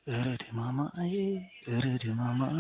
እረድ ማማዬ እረድ ማማዬ።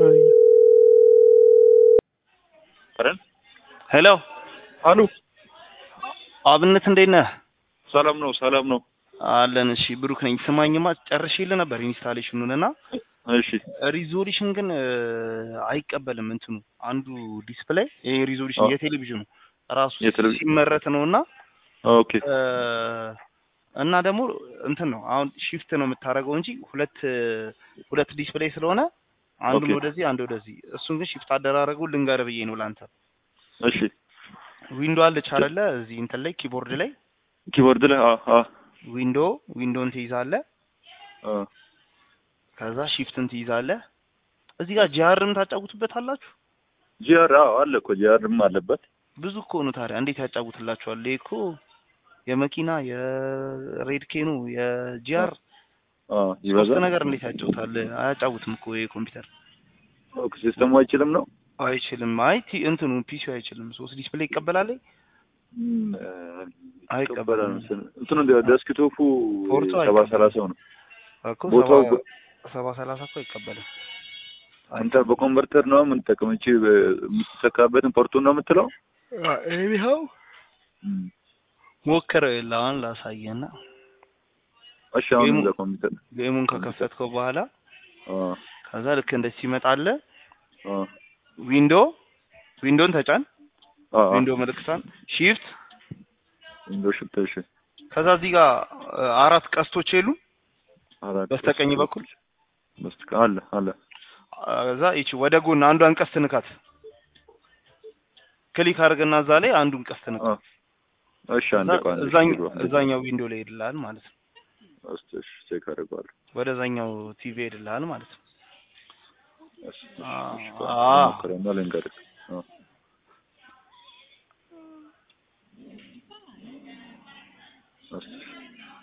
ሄሎ አሉ አብነት እንዴት ነህ? ሰላም ነው፣ ሰላም ነው። አለን። እሺ ብሩክ ነኝ። ስማኝማ ጨርሼልህ ነበር ኢንስታሌሽኑን እና እሺ ሪዞሉሽን ግን እ, አይቀበልም እንትኑ አንዱ ዲስፕሌይ ይሄ ሪዞሉሽን አዎ። የቴሌቪዥኑ ራሱ የቴሌቪዥን- ሲመረት ነው እና ኦኬ እ, እና ደግሞ እንትን ነው አሁን ሺፍት ነው የምታደርገው እንጂ ሁለት ሁለት ዲስፕሌይ ስለሆነ አንዱን ኦኬ። ወደዚህ አንዱ ወደዚህ እሱን ግን ሺፍት አደራረጉ ልንገርህ ብዬ ነው ላንተ እሺ ዊንዶ አለች አይደለ እዚህ እንትን ላይ ኪቦርድ ላይ ኪቦርድ ላይ አ አ ዊንዶ ዊንዶን ትይዛለህ አ ከዛ ሺፍትን ትይዛለህ እዚህ ጋር ጂአርም ታጫውቱበት አላችሁ ጂአር አዎ አለ እኮ ጂአርም አለበት። ብዙ እኮ ነው ታዲያ እንዴት ያጫውትላችኋል ይሄ እኮ የመኪና የሬድ ኬኑ የጂአር አ ሶስት ይበዛል ነገር እንዴት ያጫውታል አያጫውትም እኮ ይሄ ኮምፒውተር ኦኬ ሲስተሙ አይችልም ነው አይችልም አይ ቲ- እንትኑ ፒሲው አይችልም ሶስት ዲስፕሌይ ይቀበላል እም፣ አይቀበልም። ይቀበላል መሰለኝ። እንትኑ ዴስክቶፑ ፖርቱ ሰባ አይቀበልም። ሰላሳው ነው። እኮ ቦታው ሰባ- ሰባ ሰላሳ እኮ አይቀበልም አንተ በኮንቨርተር ነው የምንጠቀመው እንጂ የምትሰካበትን ፖርቱን ነው የምትለው? ይኸው እም። ሞክረው የለ አሁን ላሳየና እሺ አሁን ጌሙ- እዛ ኮምፒውተር ጌሙን ከከፈትከው በኋላ አ ከዛ ልክ እንደዚህ ይመጣልህ አ ዊንዶ ዊንዶን ተጫን አ ዊንዶ ምልክቷን ሺፍት ዊንዶ ሽፍት እሺ ከዛ እዚህ ጋር እ, አራት ቀስቶች የሉ አራት በስተቀኝ በኩል በስተቀኝ አለ አለ ከዛ ይቺ ወደ ጎን አንዷን ቀስት ንካት ክሊክ አድርግና እዛ ላይ አንዱን ቀስት ንካ አ እሺ አንድ ከዛ ቆይ አንድ እዛኝ- ሺህ ብር አንድ እዛኛው ዊንዶ ላይ ይሄድልሃል ማለት ነው እስቲ እሺ ቼክ አደርገዋለሁ ወደዛኛው ቲቪ ይሄድልሃል ማለት ነው እሺ አ እሺ አ ሞክረና ልንገርህ አ እሺ